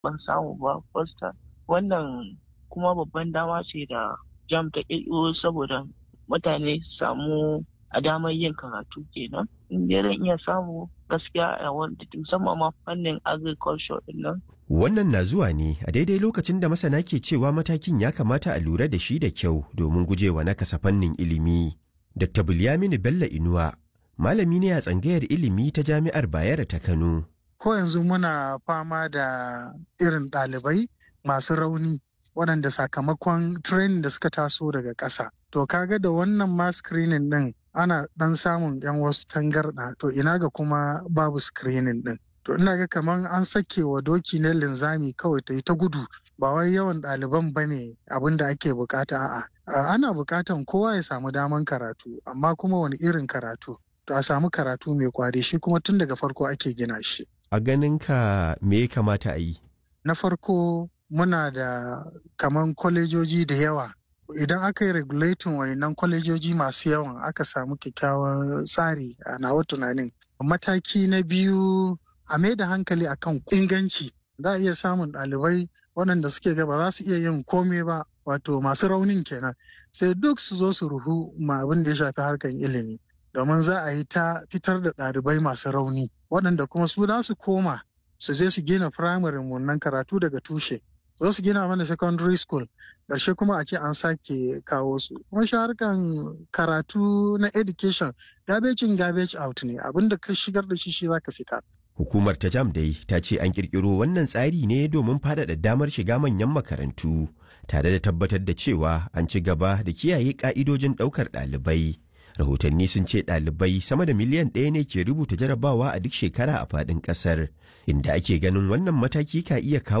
ban samu ba fosta wannan kuma babban dama ce da jam ta ƙirƙiro saboda mutane su samu a damar yin karatu kenan in dai zan iya samu gaskiya a wanda musamman ma fannin agriculture din nan Wannan na zuwa ne a daidai lokacin da masana ke cewa matakin ya kamata a lura da shi da kyau domin gujewa nakasa fannin ilimi. Dr. Bulyaminu Bello Inuwa, malami ne a tsangayar ilimi ta Jami'ar Bayero ta Kano. Ko yanzu muna fama da irin ɗalibai masu rauni waɗanda sakamakon training da suka taso daga ƙasa. To kaga da wannan ma screening ɗin ana ɗan samun 'yan wasu tangarɗa to ina ga kuma babu screening ɗin. To ina ga kamar an sake wa doki na linzami kawai ta yi ta gudu ba wai yawan ɗaliban ba ne abin da ake bukata a'a. Ana bukatan kowa ya samu daman karatu amma kuma wani irin karatu. To a samu karatu mai kwari shi kuma tun daga farko ake gina shi. A ganin ka me ya kamata a yi? Na farko muna da kaman kwalejoji da yawa idan aka yi regulating wayannan kwalejoji masu yawan aka samu kyakkyawan tsari a nawa tunanin mataki na biyu a mai da hankali akan inganci za a iya samun ɗalibai waɗanda suke ga ba za su iya yin komai ba wato masu raunin kenan sai duk su zo su ruhu ma abin da ya shafi harkar ilimi domin za a yi ta fitar da ɗalibai masu rauni waɗanda kuma su za su koma su je su gina firamare nan karatu daga tushe za su gina mana secondary school ƙarshe kuma a ce an sake kawo su kuma shi harkan karatu na education garbage in garbage out ne abinda ka shigar da shi shi zaka fita Hukumar ta jam dai ta ce an kirkiro wannan tsari ne domin faɗaɗa damar shiga manyan makarantu tare da tabbatar da cewa an ci gaba da kiyaye ƙa'idojin ɗaukar ɗalibai. Rahotanni sun ce ɗalibai sama da miliyan ɗaya ne ke rubuta jarabawa a duk shekara a faɗin ƙasar, inda ake ganin wannan mataki ka iya kawo